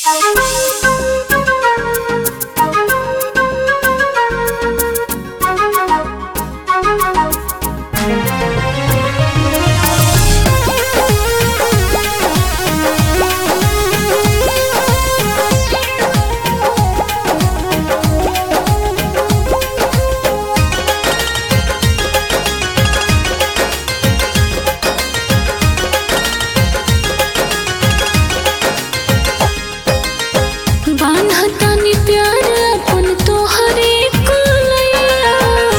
बान्हतानी प्यार अपन तोहरे कलैया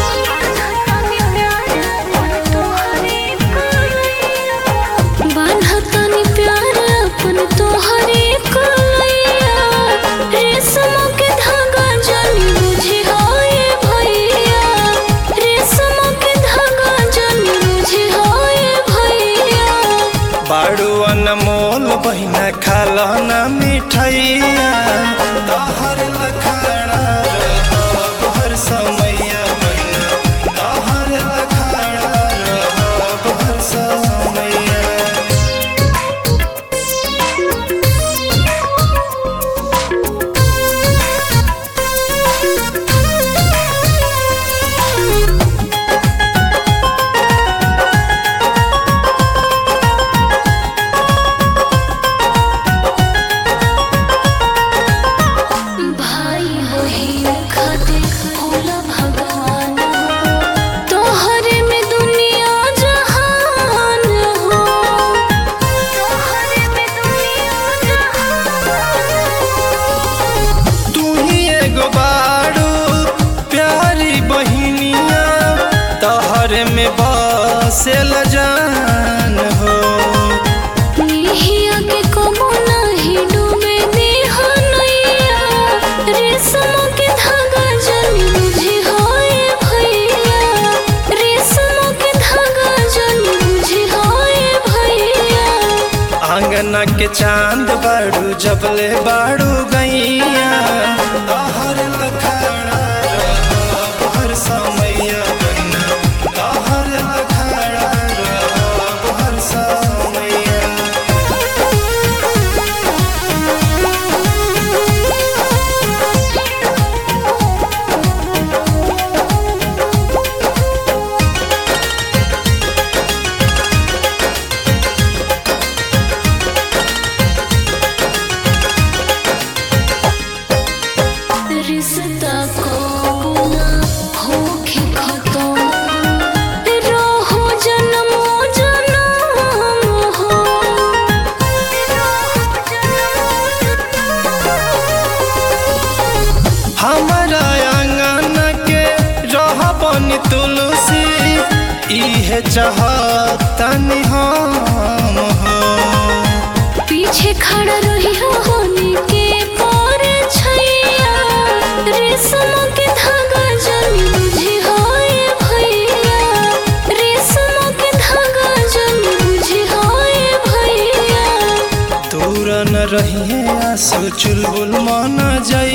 बान्हतानी प्यार अपन तोहरे कलैया रेशम के धागा जनी बुझे हाय भैया रेशम के धागा जनी बुझे हाय भैया बाड़ू अनमोल बहिना खाल न मिठैया तहर लखाड़ा रहब हर समैया बहिना तहर लखाड़ा रहब हर समैया भाई बहिन खातिर होला भगवान तोहरे में दुनिया जहान हो तोहरे में दुनिया जहान तू ही एगो बाड़ू प्यारी बहिनिया तहर में बसेल जान हो निहिया के कबो नाही डूबे देहनैया रेशम के धागा जनी बुझे हाय भैया रेशम के धागा जनी बुझे हाय भैया आंगना के चांद बाड़ू जबले बाड़ू गैया तहर लखाड़ा रहब हर समैया बहिना तहर लखाड़ा रहब हर समैया रिश्ता को ना होके खत्म रहो जन्मो जन्म हो हमारा आंगन के रहबन तुलसी इहे चाहतनी हम हो पीछे खड़ा रही हो होने के पर छैया रेशम के धागा जनी बुझे हाय भैया रेशम के धागा जनी बुझे हाय भैया दूर न रहिए आंसू चुलबुल मन जाई